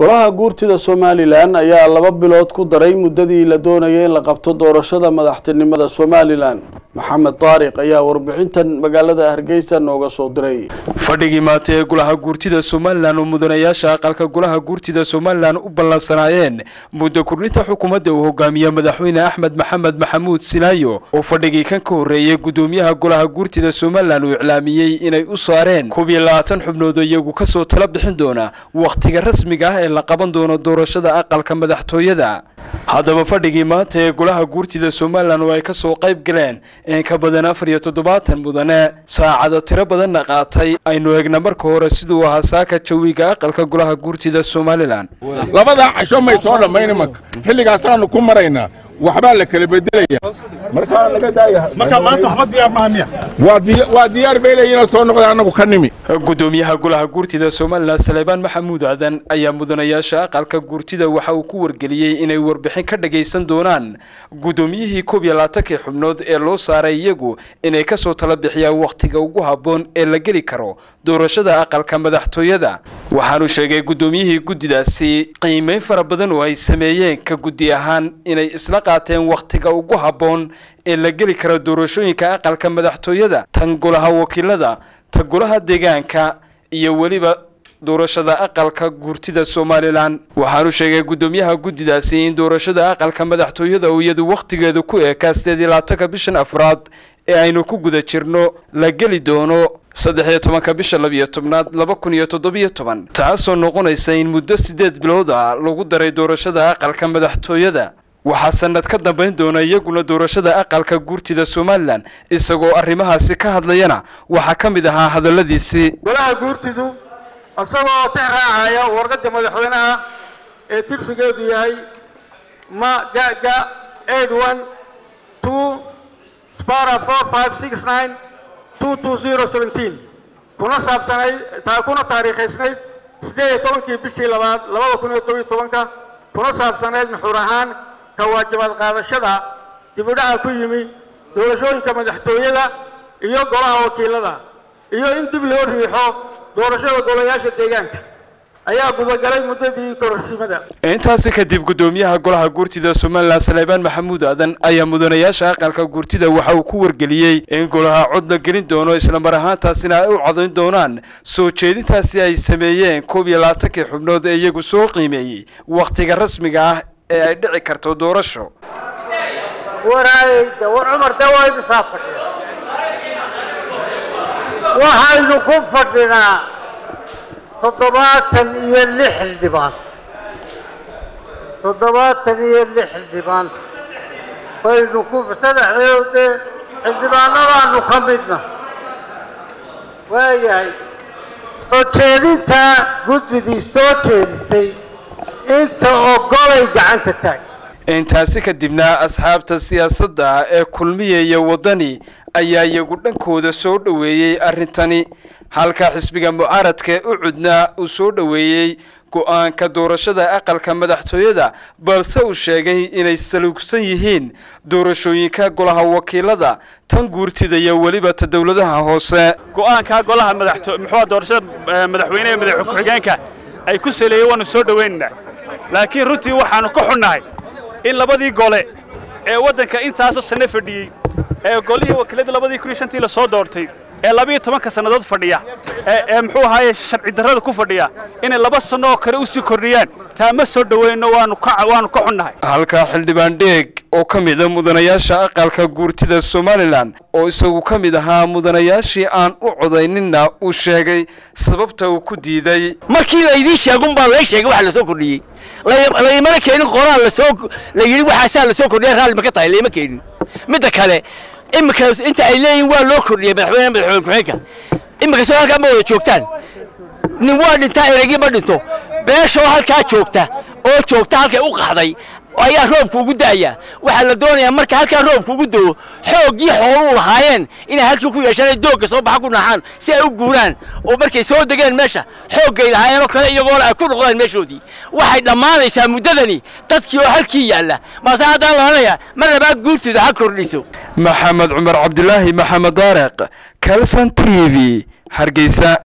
golaha guurtida somalilan ayaa laba bilood ku daray muddadii la doonayay in la qabto doorashada madaxtinimada somalilan maxamed taariq ayaa warbixintan magaalada hargeysa nooga soo diray fadhigii maanta ee golaha guurtida somalilan oo mudanayaasha aqalka golaha guurtida somalilan u ballansanaayeen muddo kordhinta xukuumadda uu hogaamiye madaxweyne axmed maxamed maxamuud sinaayo oo fadhigii kan ka horreeyay gudoomiyaha golaha guurtida somalilan uu iclaamiyey inay u saareen koob iyo labaatan xubnood oo iyagu kasoo tala bixin doona wakhtiga rasmiga ah ee la qaban doono doorashada aqalka madaxtooyada haddaba fadhigii maanta ee golaha guurtida somalilan oo ay kasoo qayb galeen in ka badan afar iyo toddobaatan mudane saacado tiro badanna qaatay aynu eegna marka hore siduu ahaa saaka jawiga aqalka golaha guurtida somalilan labadaa casho may soo dhammayn imanka xilligaasaanu ku maraynaa waxbaa la kala bedelaya markaa laga daaya marka maanta waxba diyaar maaha miya waa diyaar bay leeyiinoo soo noqda annagu ka nimi gudoomiyaha golaha guurtida somalilan saleebaan maxamuud aadan ayaa mudanayaasha aqalka guurtida waxa uu ku wargeliyey inay warbixin ka dhagaysan doonaan gudoomiyihii koob iyo labaatankii xubnood ee loo saaray iyagu inay kasoo tala bixiyaan wakhtiga ugu habboon ee la geli karo doorashada aqalka madaxtooyada waxaanu sheegay gudoomiyihii guddidaasi qiimeyn fara badan oo ay sameeyeen ka guddi ahaan inay isla qaateen wakhtiga ugu habboon ee la geli karo doorashooyinka aqalka madaxtooyada tan golaha wakiilada ta golaha deegaanka iyo weliba doorashada aqalka guurtida somalilan waxaanu sheegay guddoomiyaha guddidaasi in doorashada aqalka madaxtooyada uu iyadu wakhtigeedu ku eekaa sideed iyo labaatanka bishan afraad ee aynu ku guda jirno la geli doono saddex iyo tobanka bisha labiyo tobnaad laba kun iyo toddobiyo toban taasoo noqonaysa in muddo siddeed bilood ah lagu daray doorashada aqalka madaxtooyada waxaa sanad ka dambayn doona iyaguna doorashada aqalka guurtida somalilan isagoo arrimahaasi ka hadlayana waxaa ka mid ahaa hadalladiisii golaha guurtidu isagoo tix raacaya warqadda madaxweynaha ee tirsigeedu yahay ma gaga eight one two spara four five six nine two two zero seventeen kuna saabsanayd kuna taariikhaysnayd siddeed iyo tobankii bishii labaad labada kun iyo todobiyo tobanka kuna saabsanayd nuxuur ahaan ka waajibaad qaadashada dibudhaca ku yimi doorashooyinka madaxtooyada iyo golaha wakiilada iyo in dib loo riixo doorashada golayaasha deegaanka ayaa gudagalay muddadii kororsimada intaasi kadib guddoomiyaha golaha guurtida somalilan saleebaan maxamuud aadan ayaa mudanayaasha aqalka guurtida waxa uu ku wargeliyey in golaha cod la gelin doono islamar ahaantaasina ay u codayn doonaan soo jeedintaasi ay sameeyeen koob iyo labaatankii xubnood ee iyagu soo qiimeeyey wakhtiga rasmiga ah ee ay dhici karto doorasho waraayeyda war cumar dee waa idisaa fadhiya waxaynu ku fadhinaa toddobaatan iyo lix xildhibaan toddobaatan iyo lix xildhibaan baynu ku saddexdeedo dee xildhibaanadaanu ka midna waayahay soo jeedintaa guddidii soo jeedisay inta ogolay gacanta taag intaasi kadibna asxaabta siyaasadda ee kulmiya iyo waddani ayaa iyagu dhankooda soo dhoweeyey arrintani halka xisbiga mucaaradka ee u cudnaa uu soo dhoweeyey go-aanka doorashada aqalka madaxtooyada balse uu sheegay inay saluugsan yihiin doorashooyinka golaha wakiilada tan guurtida iyo weliba ta dowladaha hoose go-aanka golaha madaxto muxuu doorashada madaxweyneha madax ku-xigeenka ay ku saleeyeen waanu soo dhowaynaynaa laakiin runtii waxaanu ka xunnahay in labadii gole ee waddanka intaasoo sanno fadhiyey ee golihii wakiilada labadii kun iyo shantii la soo doortay ee labiyo tobanka sannadood fadhiya ee muxuu ahaaye sharci darrada ku fadhiya inay laba sanno oo kale u sii kordhiyaan taa ma soo dhoweyno waanu ka waanu ka xunnahay halka xildhibaan dheeg oo ka mid a mudanayaasha aqalka guurtida somalilan oo isagu ka mid ahaa mudanayaashii aan u codayninna uu sheegay sababta uu ku diiday markii laydiin sheegun baa lay sheegay waxa la soo kordhiyey laymana keenin qoraal lasoo la yidhi waxaasaa la soo kordhiya raalli ma ka tahay layma keenin midda kale iminka inta ay leeyihin waa loo kordhiyey madaxweyne madaxweyne ku-xigeenka iminka soo halkaa ma wada joogtaan nin waa dhintaa eregi ma dhinto beeshoo halkaa joogta oo joogta halkay u qaxday ayaa roobka ugu da'aya waxaa la doonayaa marka halkaa roobka ugu da'o xooggii xooluu lahaayeen inay halkii ku yeeshaan ay doogga soo baxa ku naaxaan si ay u guuraan oo markay soo degeen meesha xooggay lahaayeen oo kale iyagoona ay ku noqdaan meeshoodii waxay dhammaanaysaa muddadani dadkii oo halkii yaalla maase haddaan lahanaya mar labaad guurtooda ha kordhiso maxamed cumar cabdilaahi maxamed daareq kalson t v hargeysa